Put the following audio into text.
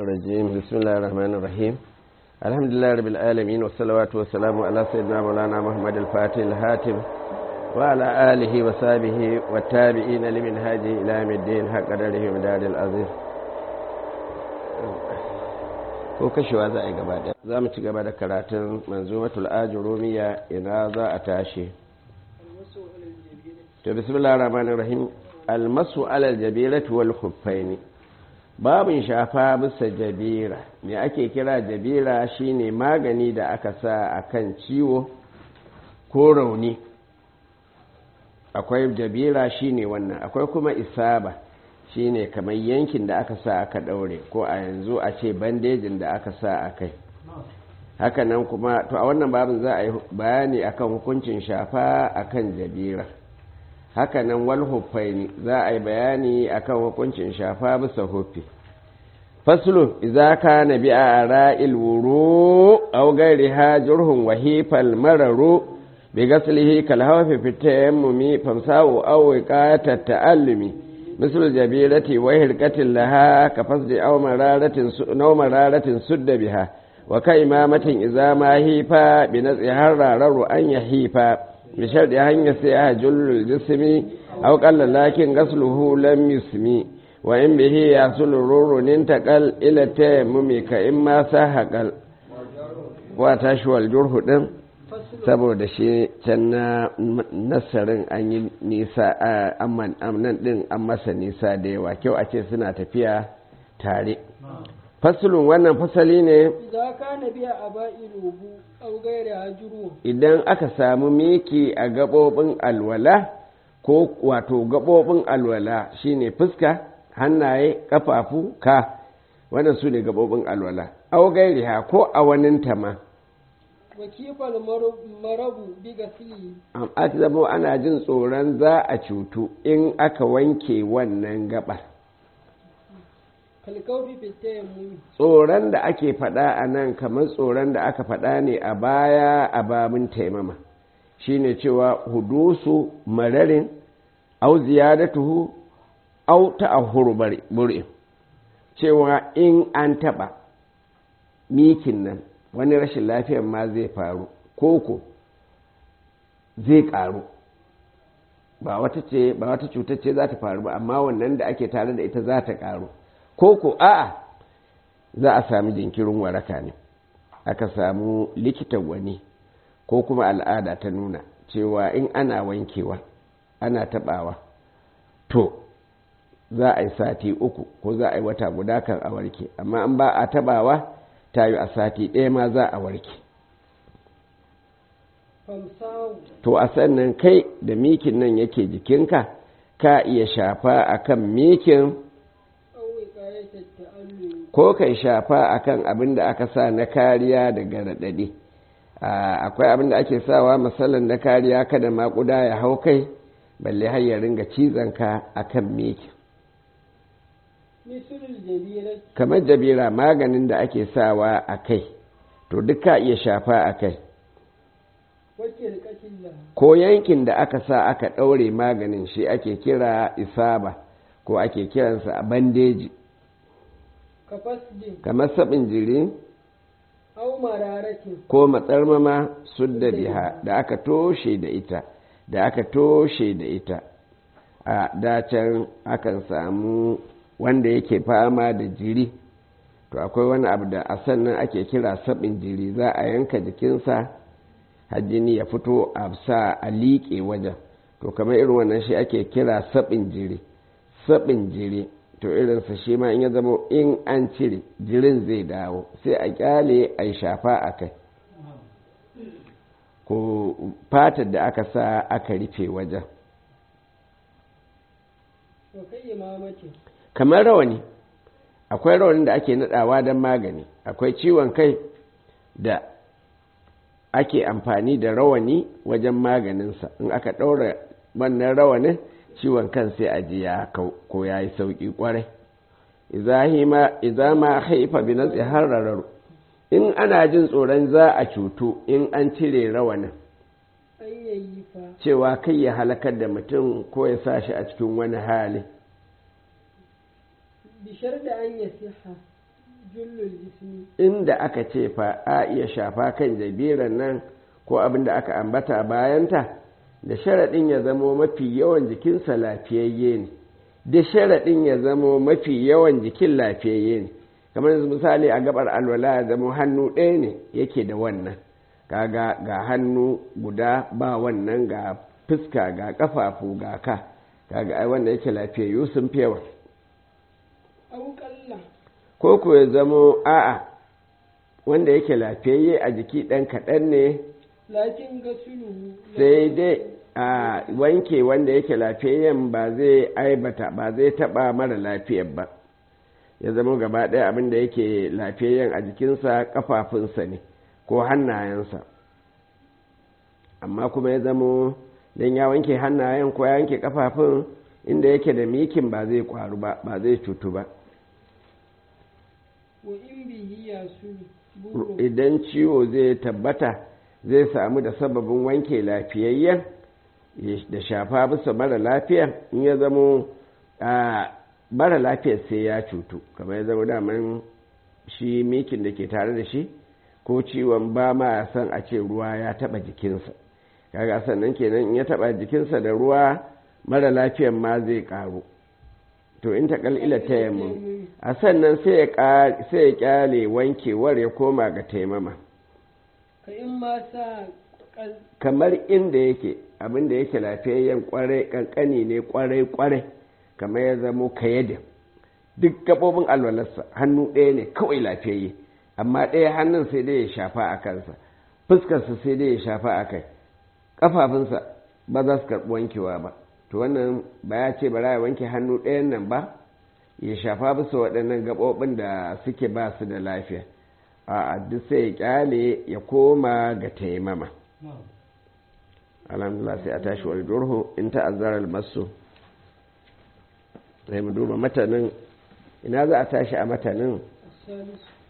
الرجيم بسم الله الرحمن الرحيم الحمد لله رب العالمين والصلوات والسلام على سيدنا مولانا محمد الفاتح الهاتم وعلى آله وصحبه والتابعين لمنهاجه إلى يوم الدين حق قدره ومداد العزيز ko kashewa za a yi gaba da za mu ci gaba da karatun manzumatul ajurumiya ina za a tashi to bismillahir rahmanir rahim almasu alal jabirati wal khuffaini babin shafa bisa jabira me ake kira jabira shine magani da aka sa akan ciwo ko rauni akwai jabira shine wannan akwai kuma isaba shine kamar yankin da aka sa aka daure ko a yanzu a ce bandejin da aka sa a kai hakanan kuma to a wannan babin za a yi bayani akan hukuncin shafa akan jabira hakanan wal huffaini za a yi bayani akan hukuncin shafa bisa huffi faslu idza kana bi ara'il wuru aw ghayriha jurhun wa hifal mararu bi ghaslihi kal hawfi fi tayammumi famsa'u aw wiqata ta'allumi مثل الجبيرة وهرقة لها كفصد أو مرارة أو مرارة سد بها وكإمامة إذا ما هيفا بنزع هرر أن يهيفا بشرط أن يسيها جل الجسم أو قال لكن غسله لم يسمي وإن به يحصل رور انتقل إلى التيمم كإما سهقل وتشوى الجرح دم saboda shi can na nasarin an yi nisa amman nan din an masa nisa da yawa kyau a ce suna tafiya tare fasulun wannan fasali ne idan aka samu miki a gaɓoɓin alwala ko wato gaɓoɓin alwala shine fuska hannaye ƙafafu ka wannan su ne gaɓoɓin alwala au gairiha ko a waninta ma wakifar marabu biga fili aka zama ana jin tsoron za a cutu in aka wanke wannan gaba kalkaufi fitayen muni tsoron da ake faɗa a nan kamar tsoron da aka faɗa ne a baya a babin taimama shine cewa hudusu mararin au ziyadatuhu au ta'ahuru buri cewa in an taɓa mikin nan wani rashin lafiyar ma zai faru koko zai karu ba wata ce ba wata cutar ce za ta faru ba amma wannan da ake tare da ita za ta karu koko a'a za a sami jinkirin waraka ne aka samu likitan wani ko kuma al'ada ta nuna cewa in ana wankewa ana tabawa to za a yi sati uku ko za a yi wata guda kan a warke amma in ba a tabawa ta yi a sati ɗaya ma za a warke to a sannan kai da mikin nan yake jikinka ka iya shafa akan mikin ko kai shafa akan abin da aka sa na kariya daga raɗaɗe akwai abin da ake sawa matsalan na kariya kada maƙuda ya hau kai balle har ya ringa cizonka akan mikin kamar jabira maganin da ake sawa a kai to duk ka iya shafa a kai ko yankin da aka sa aka ɗaure maganin shi ake kira isaba ko ake kiransa a bandeji kamar sabin jiri ko matsarmama sudda biha da aka toshe da ita da aka toshe da ita a dacen akan samu wanda yake fama da jiri to akwai wani abu da a sannan ake kira sabin jiri za a yanka jikinsa hajjini ya fito a sa a liƙe wajen to kamar irin wannan shi ake kira sabin jiri sabin jiri to irinsa shi ma in ya zama in an cire jirin zai dawo sai a kyale a yi shafa a kai ko fatar da aka sa aka rufe wajen kamar rawani akwai rawanin da ake nadawa don magani akwai ciwon kai da ake amfani da rawani wajen maganinsa in aka ɗaura wannan rawanin ciwon kan sai a ji ya ko ya yi sauƙi ƙwarai iza ma haifa bi na harararu in ana jin tsoron za a cutu in an cire rawanin cewa kai ya halakar da mutum ko ya sa shi a cikin wani hali bishar da an yasiha jullul ismi inda aka ce fa a iya shafa kan jabiran nan ko abin da aka ambata bayanta da sharaɗin ya zamo mafi yawan jikinsa lafiyayye ne da sharaɗin ya zamo mafi yawan jikin lafiyayye ne kamar yanzu misali a gabar alwala ya zamo hannu ɗaya ne yake da wannan kaga ga hannu guda ba wannan ga fuska ga ƙafafu ga ka kaga ai wanda yake lafiyayyu sun fi yawa au kalla ko ko ya zamo a'a wanda yake lafiyayye a jiki ɗan kaɗan ne lakin gasulu sai dai a wanke wanda yake lafiyayyen ba zai aibata ba zai taɓa mara lafiyar ba ya zama gaba ɗaya abin da yake lafiyayyen a jikinsa ƙafafunsa ne ko hannayensa amma kuma ya zamo don ya wanke hannayen ko ya wanke ƙafafun inda yake da mikin ba zai ƙwaru ba ba zai cutu ba wa in bihi ya sulu buru idan ciwo zai tabbata zai samu da sababin wanke lafiyayyen da shafa bisa mara lafiya in ya zamo a mara lafiyar sai ya cutu kamar ya zama daman shi mikin da ke tare da shi ko ciwon ba ma san a ce ruwa ya taba jikinsa kaga sannan kenan in ya taba jikinsa da ruwa mara lafiyan ma zai karu to in ta kalila ta yamma a sannan sai ya kyale wankewar ya koma ga taimama ka in ma sa kal kamar inda yake abin da yake lafiyayyen kwarai kankani ne kwarai kwarai kamar ya zamo kayadin duk gabobin alwalarsa hannu ɗaya ne kawai lafiyayye amma ɗaya hannun sai dai ya shafa a kansa fuskarsa sai dai ya shafa a kai ƙafafunsa ba za su karɓi wankewa ba to wannan ba ya ce bara ya wanke hannu ɗayan nan ba ya shafa bisa waɗannan gaɓoɓin da suke ba su da lafiya a duk sai ya ƙyale ya koma ga taimama alhamdulillah sai a tashi wal durhu in ta'azzara al-masu sai mu duba matanin ina za a tashi a matanin salisu